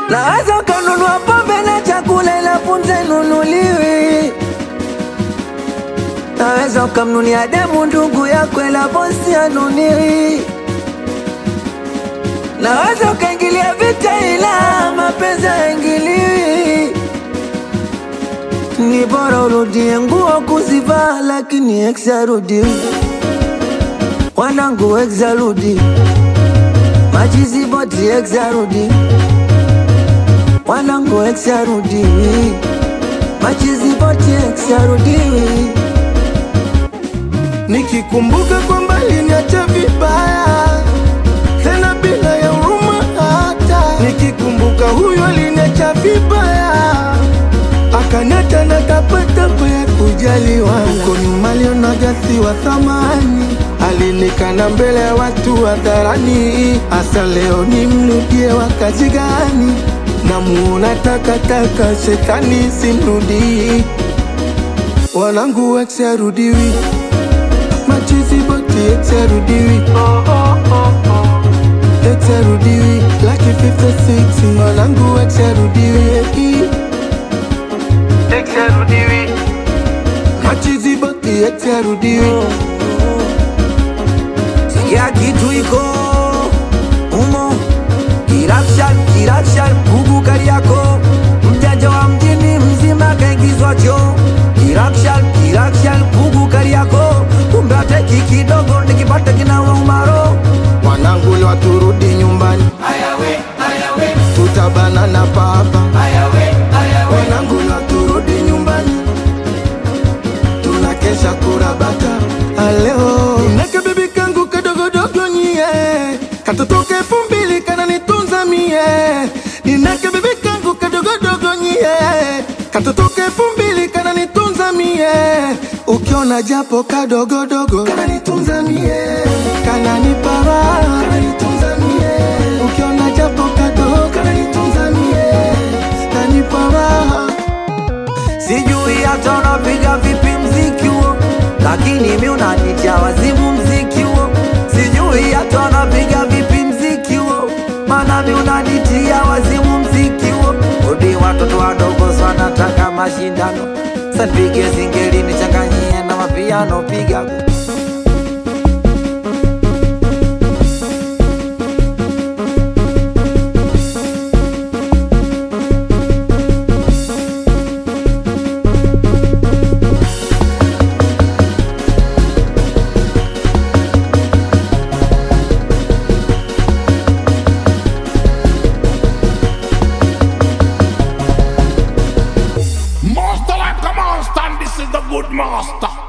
Naweza ukanunua pombe na chakula ila punze nunuliwi. Naweza ukamnunia demu ndugu yako ila bosi anuniwi. Naweza ukaingilia vita ila mapenzi haingiliwi. Ni bora urudie nguo kuzivaa, lakini ex arudi. Wanangu ex arudi, machizi boti ex arudi. Wanangu ex arudi, machizi boti ex arudi. Nikikumbuka kwamba aliniacha vibaya tena bila ya huruma hata. Nikikumbuka huyo aliniacha vibaya akaniacha na tapatapa ya kujaliwa. Huko nyuma alionaga si wa thamani, alinikana mbele ya watu hadharani. Hasa leo nimrudie wakati gani? Namuona takataka, shetani simrudii. Wanangu ex arudiwi machizi boti ex arudiwi ex arudiwi laki 56 wanangu ex arudiwi ex arudiwi machizi boti ex arudiwi Sikia kitu iko umo, kirakshan kirakshan, kugu Kariako, mjanja wa mjini mzima kaingizwa choo. Kirakshan kirakshan, kugu Kariako, kumbe ateki kidogo nikipata kinawa umaro. wanangu leo turudi nyumbani tutabana na papa wanangu leo turudi nyumbani tunakesha kurabata aleo nake bibi kangu kadogodogo nyie katotoka elfu mbili kananitunza mie ninake bibi kangu kadogodogo nyie katotoka elfu mbili kananitunza mie ukiona japo kadogodogo kananitunza mie kananipa raha kananitunza mie ukiona japo kadogo kananitunza mie kanipa raha Sijui hata unapiga vipi mziki huo, lakini mi unanitia wazimu mziki huo. Sijui hata unapiga vipi mziki huo, maana mi unanitia wazimu mziki huo. Odi watoto wadogo sana wanataka mashindano, sanipige singeli nichanganyie na mapiano, piga Master like a monster, and this is the good master.